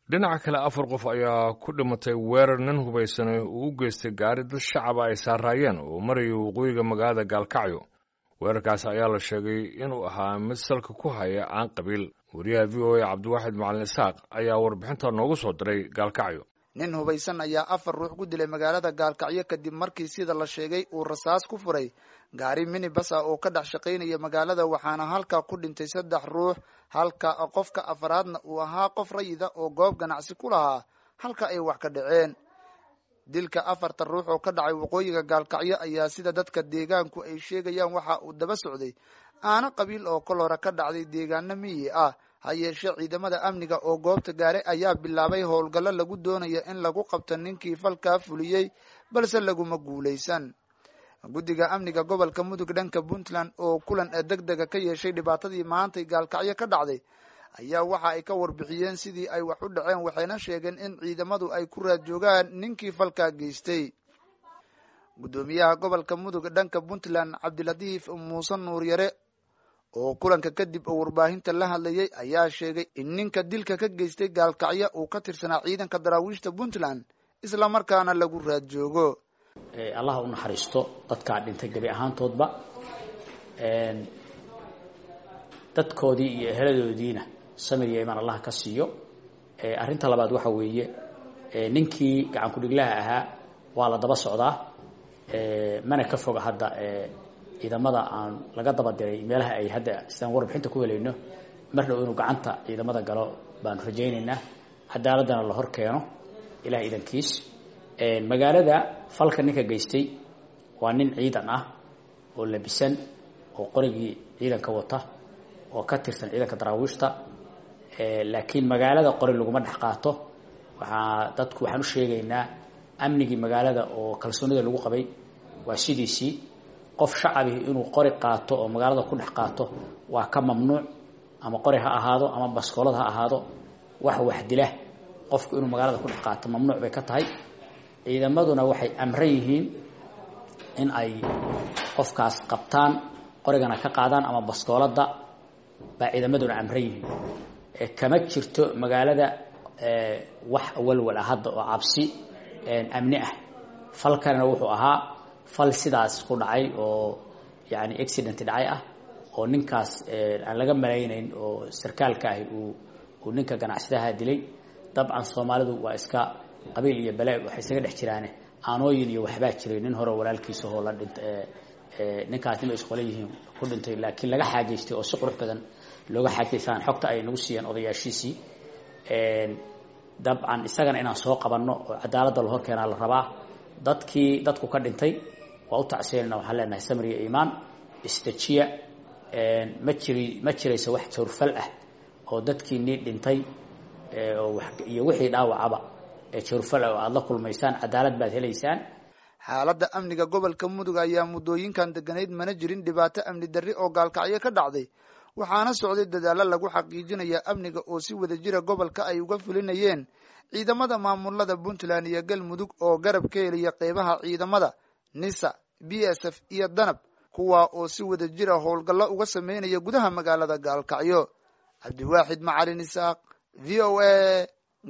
dhinaca kale afar qof ayaa ku dhimatay weerar nin hubaysanay uu u geystay gaari dad shacaba ay saaraayeen oo maraya waqooyiga magaalada gaalkacyo weerarkaas ayaa la sheegay inuu ahaa mid salka ku haya aan qabiil wariyaha v o a cabdiwaaxid macalin isaaq ayaa warbixinta noogu soo diray gaalkacyo nin hubaysan ayaa afar ruux ku dilay magaalada gaalkacyo kadib markii sida la sheegay uu rasaas ku furay gaari minibas ah oo ka dhex shaqaynaya magaalada waxaana halkaa ku dhintay saddex ruux halka qofka afaraadna uu ahaa qof rayida oo goob ganacsi ku lahaa halka ay wax ka dhaceen dilka afarta ruux oo ka dhacay waqooyiga gaalkacyo ayaa sida dadka deegaanku ay sheegayaan waxa uu daba socday aana qabiil oo kol hore ka dhacday deegaano miyi ah ha yeeshee ciidamada amniga oo goobta gaare ayaa bilaabay howlgallo lagu doonayo in lagu qabto ninkii falkaa fuliyey balse laguma guulaysan guddiga amniga gobolka mudug dhanka puntland oo kulan deg dega ka yeeshay dhibaatadii maantay gaalkacyo ka dhacday ayaa waxa ay ka warbixiyeen sidii ay wax u dhaceen waxayna sheegeen in ciidamadu ay ku raad joogaan ninkii falkaa geystay guddoomiyaha gobolka mudug dhanka puntland cabdilatiif muuse nuuryare oo kulanka kadib oo warbaahinta la hadlayay ayaa sheegay in ninka dilka ka geystay gaalkacyo uu ka tirsanaa ciidanka daraawiishta puntland isla markaana lagu raad joogo allah u naxariisto dadkaa dhintay gebi ahaantoodba dadkoodii iyo eheladoodiina samir iyo imaan allah ka siiyo arrinta labaad waxa weeye ninkii gacan ku-dhiglaha ahaa waa la daba socdaa mana ka foga hadda ciidamada aan laga daba diray meelaha ay hadda sidaan warbixinta ku helayno mar dhow inuu gacanta ciidamada galo baanu rajaynaynaa cadaaladdana la hor keeno ilaah idankiis magaalada falka ninka geystay waa nin ciidan ah oo labisan oo qorigii ciidanka wata oo ka tirsan ciidanka daraawiishta laakiin magaalada qori laguma dhex qaato waxaa dadku waxaan u sheegaynaa amnigii magaalada oo kalsoonida lagu qabay waa sidiisii qof shacabihi inuu qori qaato oo magaalada ku dhex qaato waa ka mamnuuc ama qori ha ahaado ama baskoolad ha ahaado wax waxdila qofku inuu magaalada ku dhex qaato mamnuuc bay ka tahay ciidamaduna waxay amran yihiin in ay qofkaas qabtaan qorigana ka qaadaan ama baskooladda baa ciidamaduna amran yihiin kama jirto magaalada wax walwal ah hadda oo cabsi amni ah falkanna wuxuu ahaa fal sidaas ku dhacay oo yani accident dhacay ah oo ninkaas aan laga malaynayn oo sarkaalka ahi uu uu ninka ganacsadaha dilay dabcan soomaalidu waa iska qabiil iyo bale waxay isaga dhex jiraane aanooyin iyo waxbaa jiray nin hore walaalkiisa oo la dhint ninkaas nima isqole yihiin ku dhintay laakiin laga xaajaystay oo si qurux badan looga xaajaystaan xogta ay nagu siiyeen odayaashiisii dabcan isagana inaan soo qabanno oo cadaaladda la hor keenaa la rabaa dadkii dadku ka dhintay waa u tacsiyanayna waxaan leenahay samir iyo iimaan istajiya ma jiri ma jirayso wax jawrfal ah oo dadkii nii dhintay iyo wixii dhaawacaba ee jawrfal ah oo aada la kulmaysaan cadaalad baad helaysaan xaaladda amniga gobolka mudug ayaa muddooyinkan deganayd mana jirin dhibaato amni darri oo gaalkacyo ka dhacday waxaana socday dadaallo lagu xaqiijinaya amniga oo si wada jira gobolka ay uga fulinayeen ciidamada maamulada puntland iyo galmudug oo garab ka heliya qeybaha ciidamada nisa b s f iyo danab kuwaa oo si wada jira howlgallo uga sameynaya gudaha magaalada gaalkacyo cabdiwaaxid macalin isaaq v o a